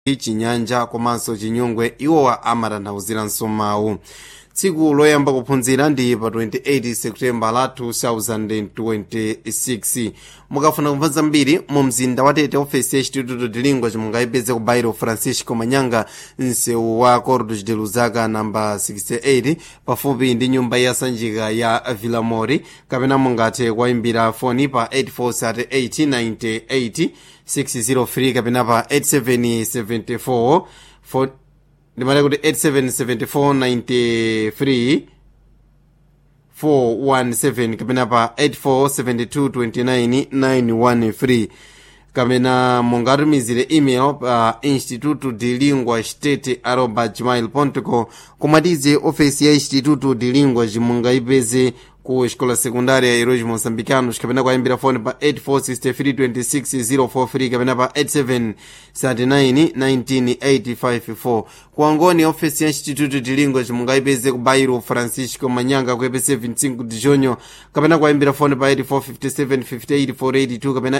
chinyanja komanso chinyungwe iwowa amatanthauzira mawu tsiku loyamba kuphunzira ndi pa 28 septemba la 2026 mukafuna kumva zambiri mu mzinda wa tete ofesi ya instituto de lingua mungayipeze ku bairo francisco manyanga msewu wa cordos de luzaka namba 68 pafupi ndi nyumba ya sanjika ya villamori kapena mungathe kuwayimbira foni pa 8438 603 kapena pa 8774 ndimati kuti 877493 417 kapena pa 847229 kapena mungatumizire email pa instituto de lingua state arroba gmail com komatize ofesi ya instituto de lingua mungayipeze ku escola secundária heróis moçambicanos kapena kuyimbira fone pa 84632604 kapena pa 87391984 kuangoni ofesi ya instituto de lingua mungayipeze ku bairo francisco manyanga ku epc 25 de junho kapena kuyimbira fone pa 845758 kapena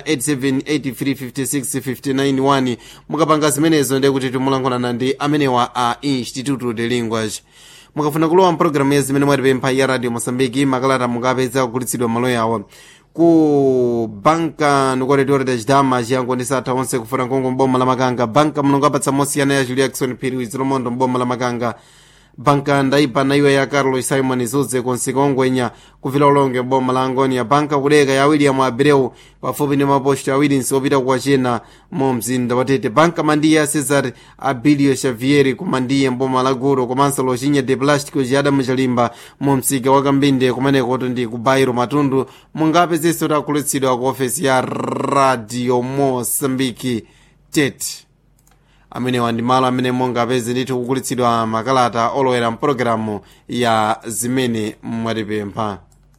87835659 mukapanga zimenezo ndiye kuti timulankhulana ndi amenewa a instituto de linguas mukafuna kulowa mpulogalamu ya zimene mwatipempha ya radio mosambiki makalata mungapeza kugulitsidwa malo yawo ku banka nikuwatetewera chidama chiyangonisa atha onse kufuna nkongo mboma la makanga banka mulungu apatsa mosiyana ya julia jackson phiri zilomondo mboma la makanga banka ndaipa na iwe ya carlos simon zuze konsika ongwenya kuvila ulonge mboma la angonia banka kudeka ya william abreu pafupi ndi maposto awiri nsiopita kuwachena mu mzinda watete banka mandiye ya cesar abilio xavieri kumandiye mboma la guro komanso lochinya de plástico chiyadamu chalimba mu msika wa kambinde kumenekoto ndi ku bairo matundu mungapezenso takulitsidwa ku ofesi ya radio mosambiki tete amenewa ndi malo amene mungapeze ndithu kugulitsidwa makalata olowera mpulogalamu ya zimene mwatipempha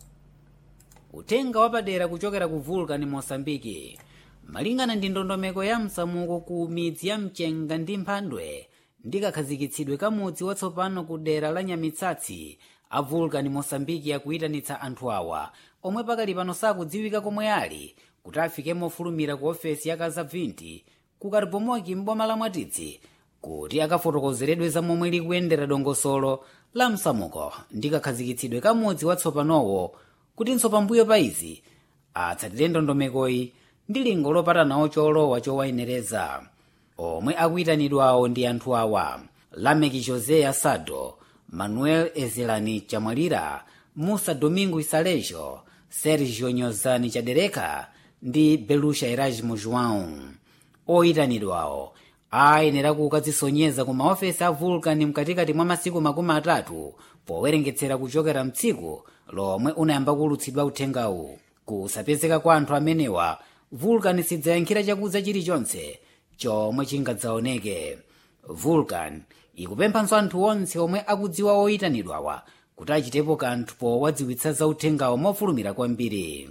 utenga wapadera kuchokera ku vulcan mosambiki malingana ndi ndondomeko ya msamuko ku midzi ya mchenga ndi mphandwe ndi kakhazikitsidwe ka mudzi watsopano ku dera la nyamitsatsi a vulcan mosambiki akuyitanitsa anthu awa omwe pakali pano sakudziwika komwe ali kuti afike mofulumira ku ofesi ya kazabvinti ku karibomoki m'boma la mwatitsi kuti akafotokozeredwe za momwe likuyendera dongosolo la msamuko ndi kakhazikitsidwe ka mudzi watsopanowo kutinso pambuyo pa izi atsatire ndondomekoyi ndi lingo lopatanawo cholowa chowayenereza omwe akuyitanidwawo ndi anthu awa lameki josé asado manuel ezelani chamwalira musa domingo isalejo sergio nyozani chadereka ndi belusha erasmo joão oyitanidwawo ayenera kukadzisonyeza ku maofesi a vulcan mkatikati mwa masiku makumi atatu powerengetsera kuchokera mtsiku lomwe unayamba kulutsidwa uthengawu kusapezeka kwa anthu amenewa vulcan sidzayankhira chakudza chilichonse chomwe chingadzaoneke vulcan ikupemphanso anthu onse omwe akudziwa oyitanidwawa kuti achitepo kanthu powadziwitsa za uthengawo mofulumira kwambiri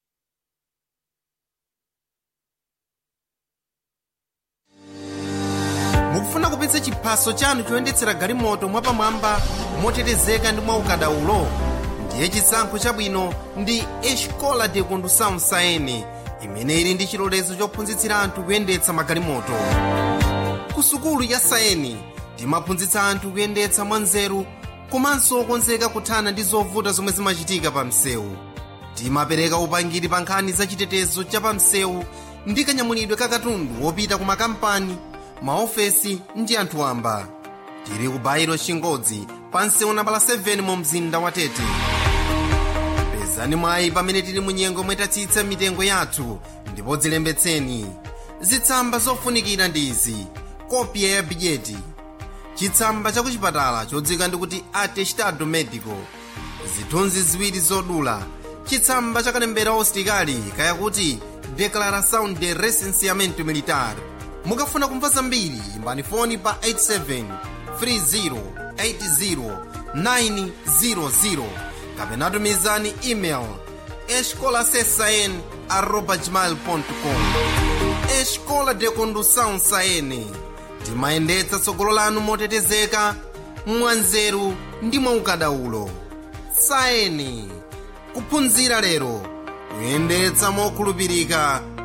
mukufuna kupitsa chiphaso chanu choyendetsera galimoto mwapamwamba motetezeka ndi mwaukadaulo ndiye chisankho chabwino ndi escola de condução saene imene ili ndi chilolezo chophunzitsira anthu kuyendetsa magalimoto ku sukulu ya saeni timaphunzitsa anthu kuyendetsa mwanzeru komanso okonzeka kuthana ndi zovuta zomwe zimachitika pa msewu timapereka upangiri pa nkhani za chitetezo cha pa msewu ndi kanyamulidwe ka katundu wopita ku makampani maofesi ndi anthu wamba tili ku bairo chingodzi pa msewu nambala 7 mu mzinda wa tete pezani mwayi pamene tili mu nyengo mwetatsitsa mitengo yathu ndipo dzilembetseni zitsamba zofunikira ndi izi kopya ya bidyeti chitsamba cha kuchipatala chodzika ndikuti atestado medico zithunzi ziwiri zodula chitsamba cha kalembera ositikali kayakuti declaração de recenseamento militar mukafuna kumva zambiri imbani foni pa 87 30 80 kapena tumizani email escolasesn arroba gmail.com escola de condução saene timayendetsa tsogolo lanu motetezeka mwanzeru ndi mwaukadaulo saeni kuphunzira lero kuyendetsa mokhulupirika